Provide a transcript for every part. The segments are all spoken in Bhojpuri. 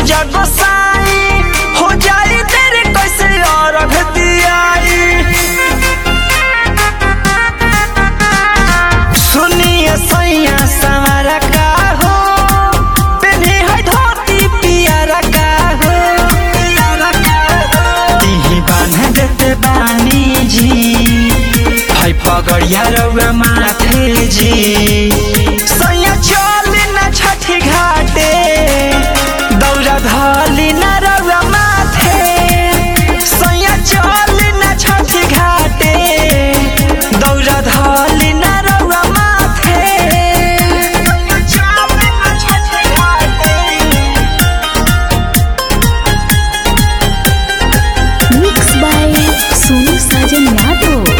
पूजा गोसाई हो जाई तेरे कैसे अर्घ दियाई सुनिए सैया सवारा का हो पेनी है धोती पियारा का हो तिही बांध देते बानी जी है पगड़िया रउआ माथे जी सैया चल न छठी घाटे दौरा धली न रउआ माथे सैया चल न छठी घाटे दौरा धली न रउआ माथे चल न छठी घाटे मिक्स बाय सोनू साजन यादव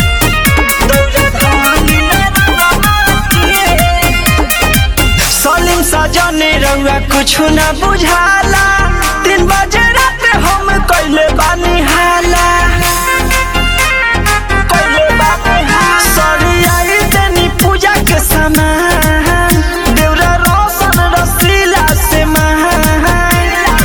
सलीम सजने रउआ कुछ न बुझाला तीन बजे रात हम कैले बानी हाला कैले बानी हाला सरियाई देनी पूजा के सामान देवरा रोशन रसीला से महान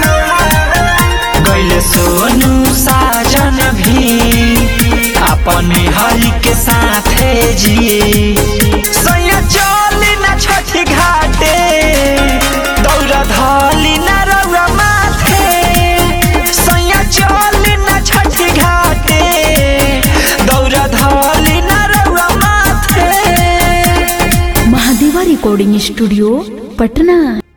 गैले सोनू साजन भी अपने हरि के साथे जी सैया चली न छठी घाटे दौरा धली न रउआ माथे सैया चली न छठी घाटे दौरा धली न रउआ माथे महादेवा रिकॉर्डिंग स्टूडियो पटना